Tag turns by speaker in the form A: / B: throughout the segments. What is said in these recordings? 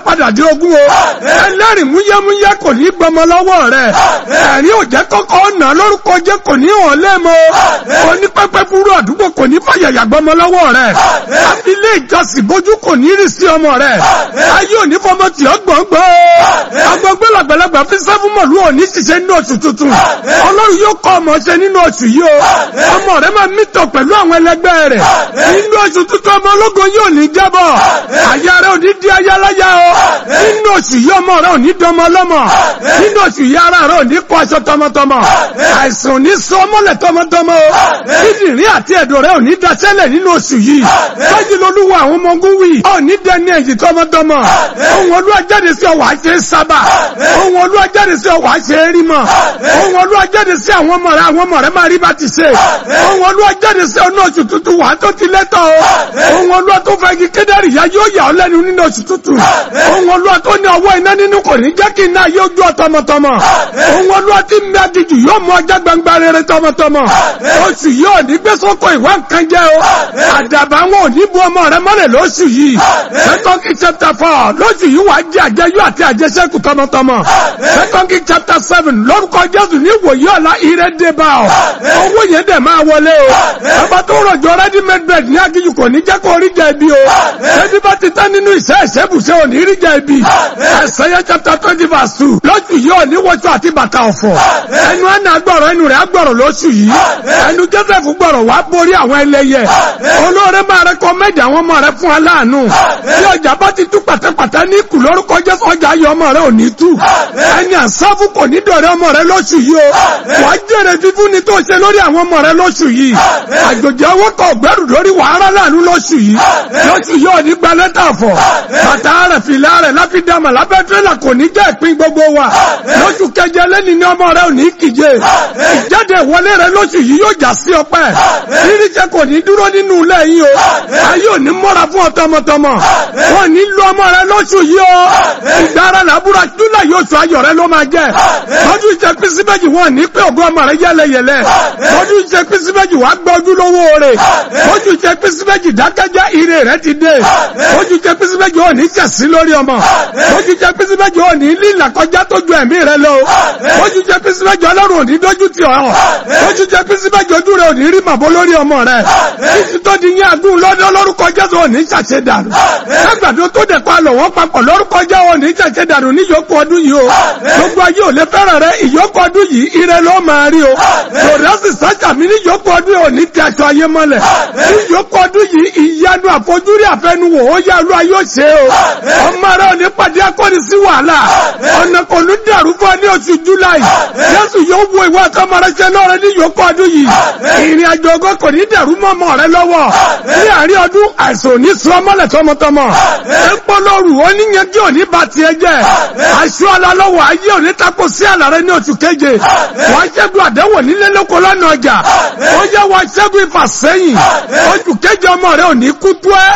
A: padà di ogún o ẹlẹ́rìí múyẹ́múyẹ́ kò ní gbọmọ lọ́wọ́ rẹ̀ ẹ̀rín òjẹ́ kọ́kọ́ ọ̀nà lórúkọ jẹ́ kò ní hàn lẹ́mọ́ onípẹ́pẹ́ fúru àdúgbò kò ní fàyàyà gbọmọ lọ́wọ́ rẹ̀ ilé ìjọsìn bójú kò ní rí sí ọmọ rẹ̀ ayé òní fọmọ tí ó gbọ̀ngbọ̀ agbègbè làgbàlagbà fi sẹ́fún mọ̀lú òní ṣiṣẹ́ nínú oṣù tuntun ọlọ́run yóò kọ́ ọmọ ṣe nínú oṣù yìí o ọmọ rẹ̀ máa mítọ̀ pẹ̀lú àwọn ẹlẹgbẹ́ rẹ̀ nínú oṣù tuntun ọmọ ológun yóò ní jábọ̀ àyà rẹ̀ ò ní di ayáláyá o nínú oṣù yìí ọmọ rẹ̀ ò ní dọmọ lọ́mọ nínú oṣù yìí ara rẹ̀ ò ní kọ́ aṣọ tọmọtọmọ àìsàn ò ní sọ mọ́lẹ̀ tọmọtọmọ o kíndìnrín àti ẹ̀dọ̀ rẹ̀ ò ní daṣẹ́lẹ̀ nínú oṣù yìí tọ́jú lolúwa àwọn ọmọ ogun wì ò ní dẹni ẹ̀yìn tọmọtọmọ ohun olúwa jáde sí ọwọ́ àṣẹ sábà ohun olúwa jáde sí ọwọ́ àṣẹ rí mọ̀ ohun olúwa jáde sí àwọn ọmọ rẹ̀ àwọn ọmọ rẹ̀ máa rí bá ti ṣe ohun olúwa jáde sí ọ̀nà oṣù tuntun wà tó ti lẹ́tọ̀ o ohun olúwa tó fẹ́ kí kédárì ya yóò yà ọ́ lẹ́nu nínú oṣù tuntun ohun olúwa tó ní ọwọ́ iná nínú kò ní jẹ́ kí iná yóò jó tọmọtọmọ ohun olúwa tí mi àjèjì yóò mú ọjà gbangba rere tọmọtọmọ oṣù yóò ní gbé sóko ìwà nǹkan jẹ́ o àdàbà wọn ò ní bu ọmọ rẹ mọ́lẹ̀ lóṣù yìí second king chapter four lóṣù yìí wàá jẹ àjẹyó àti àjẹsẹ́kù tọmọtọmọ second king chapter seven lórúkọ jésù ní ìwòye ọ̀la ire dé bá ọ owó yẹn dẹ̀ máa wọlé o ọba tó rọ̀jò ready made bread ní akíyù kò ní jẹ́ kó rí jẹ ibi o ẹbí bá ti tán nínú ìṣe ìṣẹ́bùṣẹ́ ò ní rí jẹ ibi ẹ̀sẹ̀yẹ chapter twenty verse two lóṣù yìí ò ní wọ́ṣọ àti bàtà ọ̀fọ̀ ẹnu ẹ̀nà gbọ̀rọ̀ ẹnu rẹ̀ gbọ̀rọ̀ lóṣù yìí ẹnu joseph gbọ̀rọ̀ wá borí àwọn ẹlẹ́yẹ olóore máa rẹ́kọ́mẹ́dì àwọn ọmọ rẹ fún aláàánú bí ọjà bá ti tú pàtẹ́pàtẹ́ ní ìkù lórúkọ jésù ọjà ayọ̀ ọmọ rẹ ò ní tú ẹni àsáfù kò ní dọ̀rẹ́ ọmọ rẹ lóṣù yìí o wà á jèrè fífún ni tó ṣe lórí àwọn ọmọ rẹ lóṣù yìí àjòjì ọwọ́ kan ọ̀gbẹ́rù lórí wàhálà láàánú lóṣù yìí lóṣù yìí ò ní gba lẹ́tà fọ̀ bàtà rẹ̀ fìlà rẹ̀ láfídàmà lábẹ́ tírélà kò ní jẹ́ ìpín gbogbo wa lóṣù keje lẹ́ni ní ọmọ rẹ ò ní kíje ìjáde ìwọlé rẹ lóṣù yìí yóò já sí ọpẹ́ ríríṣẹ́ kò ní dúró nínú ilé yìí o ayé ò ní mọ́ra fún ọ tọmọtọmọ wọn ní lu ọmọ rẹ lóṣù yìí o ìdára làbúrò júlẹ̀ yóò sọ ayọ̀ rẹ ló máa jẹ́ lọ́dún ìṣe pínsí méjì wọn ní pé ògùn ọmọ rẹ yẹlẹyẹlẹ lọ́dún ìṣe pínsí méjì wàá gbọ́ ojúlówó rẹ̀ lọ́dún ìṣe pínsí méjì dákẹ́jẹ́ ire rẹ ti dé lọ́dún ìṣe pínsí méjì ò ní jẹ̀sí lórí ọmọ lọ́dún ìṣe pínsí méjì ò ní lílà kọjá tó ju ẹ̀mí rẹ lọ lọ́dún ìṣe pínsí méjì ọlọ́run ò ní dójú tì ọ́ lọ́dún ìṣe pínsí méjì ojú rẹ ò ní rí màbó lórí ọmọ rẹ títí tó di yín agún lọ́dún lórúkọ jésù ò ní ṣàṣẹ dànù lágbàdo tó dẹ̀ pa lọ̀ wọ́n papọ̀ lórúkọ jẹ́ ò ní ṣàṣẹ dànù ní ìyókù ọdún yìí o gbogbo ayé ò lè fẹ́ràn rẹ ìyókù ọdún yìí ire ló máa rí o lòdàsì sájà mi ní ìyókù ọdún yìí ò ní ti aṣọ ayé mọ́lẹ̀ ní ìyókù ọdún yìí ìyanu àfojúrí àfẹnuwò ó yá lu ayé òṣè o ọmọ rẹ ò ní pàdé akọni sí wàhálà ọ̀nà kò ní dàrú fún ọ ní oṣù july jésù yóò wo ìwé àtọmọ rẹ ṣe lọ́rẹ ní ìyókù ọdún yìí ìrìn àjò ògo kò ní dàrú mọ́ ọmọ rẹ lọ́wọ́ ní àárín ọdún àìsàn ò ní sọ ọmọlẹ̀ tọmọtọmọ ẹ̀pọ̀ lóru oníyanjú ò ní ba tiẹ̀ jẹ́ aṣọ alálọ́wọ́ ayé ò ní tako sí àlàrẹ ní oṣù keje wọ́n ṣẹ́gun àdẹ́wò nílé lóko lọ́nà ọjà ó yẹ wọ́n ṣẹ́gun ìfàsẹ́yìn oṣù keje ọmọ rẹ ò ní kú tó ẹ́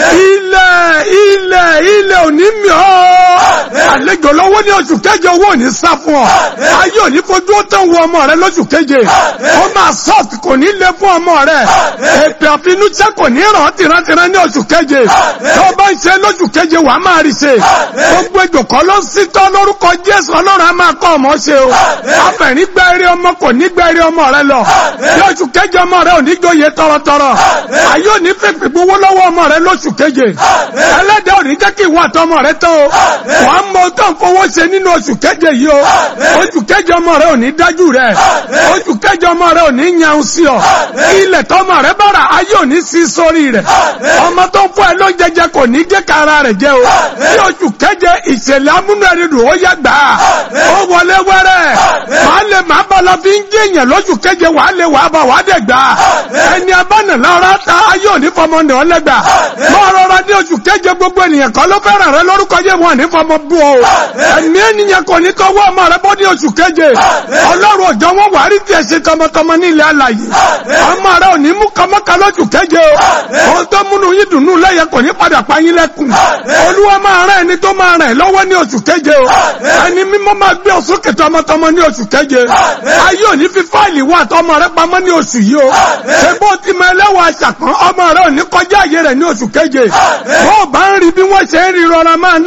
A: ilẹ̀ ilẹ̀ ilẹ̀ ò ní mì ọ́ àlejò lọ́wọ́ ní oṣù keje owó ò ní sá fún ọ ayé ò ní fojú ó tán wo ọmọ rẹ lóṣù keje ó máa soft kò ní lé fún ọmọ rẹ èpè àfinúṣẹ́ kò ní ràn ọ́ tìrántìrán ní oṣù keje tó bá ń ṣe lóṣù keje wàá máa rí ṣe gbogbo ìjòkó ló ń sítọ́ lórúkọ jésù ọlọ́run á máa kọ́ ọmọ ṣe o afẹ̀rí gbẹ́ eré ọmọ kò ní gbẹ́ eré ọmọ rẹ lọ ní oṣù keje ọmọ rẹ ò ní jóye tọrọtọrọ ayé ò ní fèpè gbowó lọ́wọ́ ọmọ rẹ lóṣù keje ẹlẹ́dẹ̀ ò ní jẹ́ kí ìwọ àtọmọ rẹ tán o wàá mọ tó ń fowó ṣe nínú oṣù keje yìí o oṣù keje ọmọ rẹ ò ní dájú rẹ oṣù keje ọmọ rẹ ò ní yanun sí ọ ilẹ̀ tọmọ rẹ bára ayé ò ní sí sórí rẹ ọmọ tó ń fún ẹ ló ń jẹjẹ kò ní jẹ́ kára rẹ̀ jẹ́ o ní oṣù keje ìṣẹ̀lẹ̀ amúnú ẹni dùn ó yẹ gbà á ó wọlé wẹ́rẹ́ màá lè má bá lọ fi ń jẹ́yàn lóṣù keje wàá lè wàá bá wàá dẹ̀ gbà á ẹni abánà lára ta ayé òní fọmọ ní ọlẹ́gbà máa rọra ní oṣù keje gbogbo ènìyàn kan ló fẹ́ràn rẹ lórúkọ yẹ wọn ní fọmọ bú ọ ẹ̀mí ènìyàn kò ní tọwọ́ ọmọ rẹ bọ́ ní oṣù keje ọlọ́run òjò wọn wà á rí tiẹ̀ ṣe tọmọtọmọ ní ilẹ̀ alàyè ọmọ rẹ ò ní mú kọmọkà lóṣù keje o ohun tó múnú yín dùnú lẹ́yẹ kò ní padà pa yín lẹ́kùn olúwa máa rán ẹni tó máa ràn lọ́wọ́ ní oṣù keje o ẹni mímọ́ máa gbé ọ̀sókè tọmọtọmọ ní oṣù keje ayé òní fi fáìlì wà tọmọ rẹ pamọ́ ní oṣù yìí o ṣé bó ti mọ ẹlẹ́wọ̀n aṣàpọ̀n ọmọ rẹ ò ní kọjá àyè rẹ̀ ní oṣù keje bó o bá ń rí bí wọ́n ṣe ń rí rọra máa